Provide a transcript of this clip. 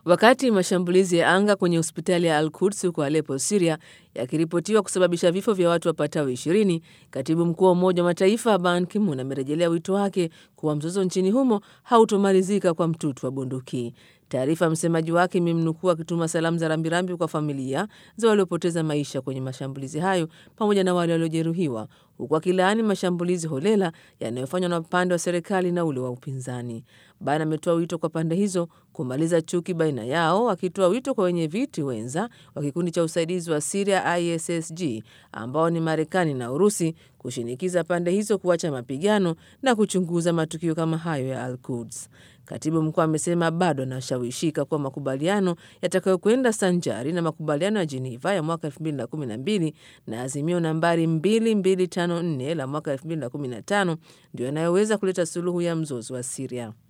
Wakati mashambulizi ya anga kwenye hospitali ya Al-Quds huko Aleppo, Syria yakiripotiwa kusababisha vifo vya watu wapatao ishirini, katibu mkuu wa Umoja wa Mataifa Ban Ki-moon amerejelea wito wake kuwa mzozo nchini humo hautomalizika kwa mtutu wa bunduki. Taarifa ya msemaji wake imemnukuu akituma salamu za rambirambi kwa familia za waliopoteza maisha kwenye mashambulizi hayo pamoja na wale waliojeruhiwa, huku akilaani mashambulizi holela yanayofanywa na upande wa serikali na ule wa upinzani. Ban ametoa wito kwa pande hizo kumaliza chuki baina yao, akitoa wito kwa wenye viti wenza wa kikundi cha usaidizi wa Siria ISSG ambao ni Marekani na Urusi kushinikiza pande hizo kuacha mapigano na kuchunguza matukio kama hayo ya Al-Quds. Katibu mkuu amesema bado anashawishika kuwa makubaliano yatakayokwenda sanjari na makubaliano ya Geneva ya mwaka 2012 na azimio nambari 2254 la mwaka 2015 ndio yanayoweza kuleta suluhu ya mzozo wa Siria.